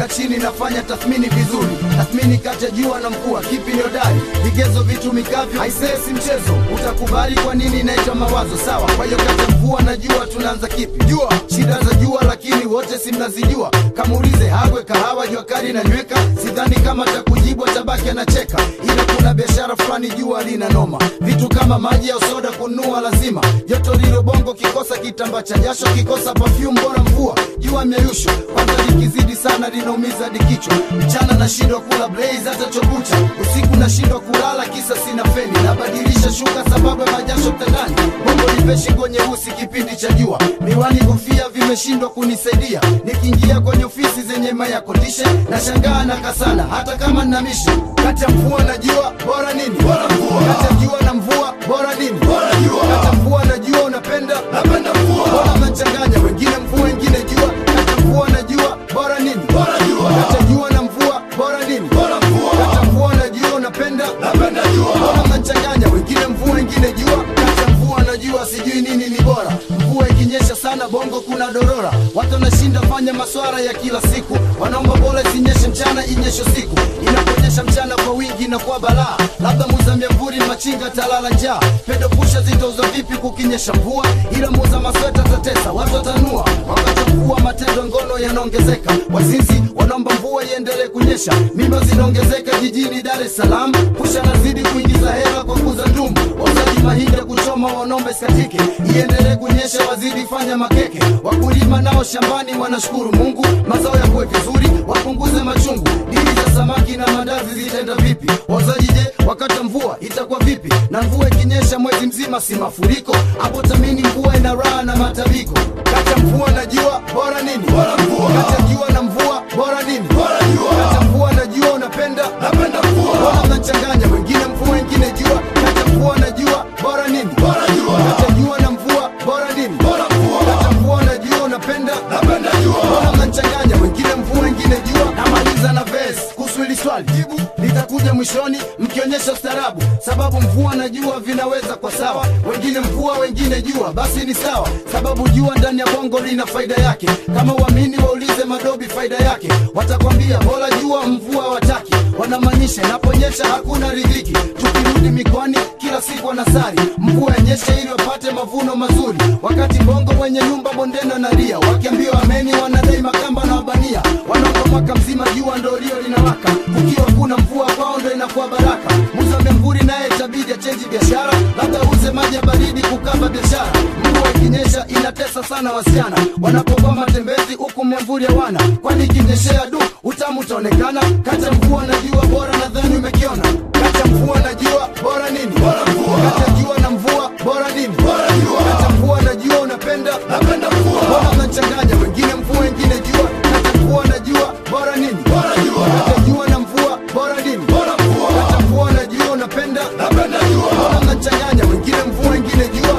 nakaa chini nafanya tathmini vizuri tathmini kati ya jua na mvua kipi ni hodari vigezo vitu mikavyo aisee si mchezo utakubali kwa nini inaitwa mawazo sawa kwa hiyo kati ya mvua na jua tunaanza kipi jua shida za jua lakini wote si mnazijua kamuulize hagwe kahawa jua kali na nyweka sidhani kama takujibu atabaki anacheka ila kuna biashara fulani jua lina noma vitu kama maji au soda kununua lazima joto lilo bongo kikosa kitamba cha jasho kikosa perfume bora mvua jua myeyusho kwanza likizidi sana linaumiza dikichwa mchana nashindwa kula blaze hata chokucha usiku nashindwa kulala kisa sina feni nabadilisha shuka sababu ya majasho mtandani bongo lipe shingo nyeusi kipindi cha jua miwani kofia vimeshindwa kunisaidia nikiingia kwenye ofisi zenye mayakotishe nashangaa na kasana hata kama nina mishi kati ya mvua na jua bora nini bora mvua kati ya jua na mvua bora nini bora jua kati ya mvua na jua unapenda napenda mvua bora mnachanganya wengine mvua wengine jua kati ya mvua na jua bora nini bora jua kati ya jua na mvua bora nini bora mvua kati ya mvua na jua unapenda napenda jua bora mnachanganya wengine mvua wengine jua kati ya mvua na jua sijui nini ni bora mvua ikinyesha sana bongo kuna dorora watu wanashinda fanya maswara ya kila siku wanaomba bora isinyeshe mchana inyeshe siku inaponyesha mchana kwa wingi na kwa balaa labda muza miamvuri machinga talala njaa pedo pusha zitauza vipi kukinyesha mvua ila muza masweta tatesa watu watanua wakati wa mvua matendo ngono yanaongezeka wazinzi wanaomba mvua iendelee kunyesha mimba zinaongezeka jijini dar es salaam pusha nazidi kuingiza hela kwa kuza ndumu wauzaji mahindi ya kuchoma wanombe skatike iendelee kunyesha wazidi fanya makeke wakulima nao shambani wanashukuru mungu mazao yakuwe vizuri wapunguze machungu dili za samaki na mandazi zitaenda vipi wauzaji je wakati wa mvua itakuwa vipi na mvua ikinyesha mwezi mzima si mafuriko hapo tamini mvua ina raha na matabiko kati ya mvua na jua bora nini bora mvua kati ya jua na mvua bora nini bora jua kati ya mvua na jua unapenda napenda mvua bora mnachanganya wengine mvua wengine jua kati ya mvua na jua bora nini bora jua kati ya jua na mvua bora nini bora mvua kati ya mvua na jua unapenda napenda jua bora mnachanganya wengine mvua wengine jua namaliza na verse kuhusu hili swali jibu litakuja mwishoni mkionyesha ustarabu sababu mvua na jua vinaweza kwa sawa wengine mvua wengine jua basi ni sawa sababu jua ndani ya bongo lina faida yake kama uamini waulize madobi faida yake watakwambia bora jua mvua wataki wanamaanisha inaponyesha hakuna ridhiki tukirudi mikoani kila siku wanasari mvua yenyeshe ili wapate mavuno mazuri wakati bongo wenye nyumba bondena na ria wakiambiwa ameni wanadai makamba na wabania wanaomba mwaka mzima jua ndo lio linawaka kukiwa kuna mvua kwao ndo inakuwa baraka muza memvuri naye itabidi achenji biashara labda uze maji ya baridi kukaba biashara mvua ikinyesha inatesa sana wasichana wanapokuwa matembezi huku memvuri hawana kwani ikinyeshea du utamu utaonekana kati ya mvua na jua bora nadhani umekiona kati ya mvua na jua bora nini bora mvua kati ya jua na mvua bora nini bora jua kati ya mvua na jua unapenda napenda mvua bora mnachanganya wengine mvua wengine jua kati ya mvua na jua bora nini bora jua kati ya jua na mvua bora nini bora mvua kati ya mvua na jua unapenda napenda jua bora mnachanganya wengine mvua wengine jua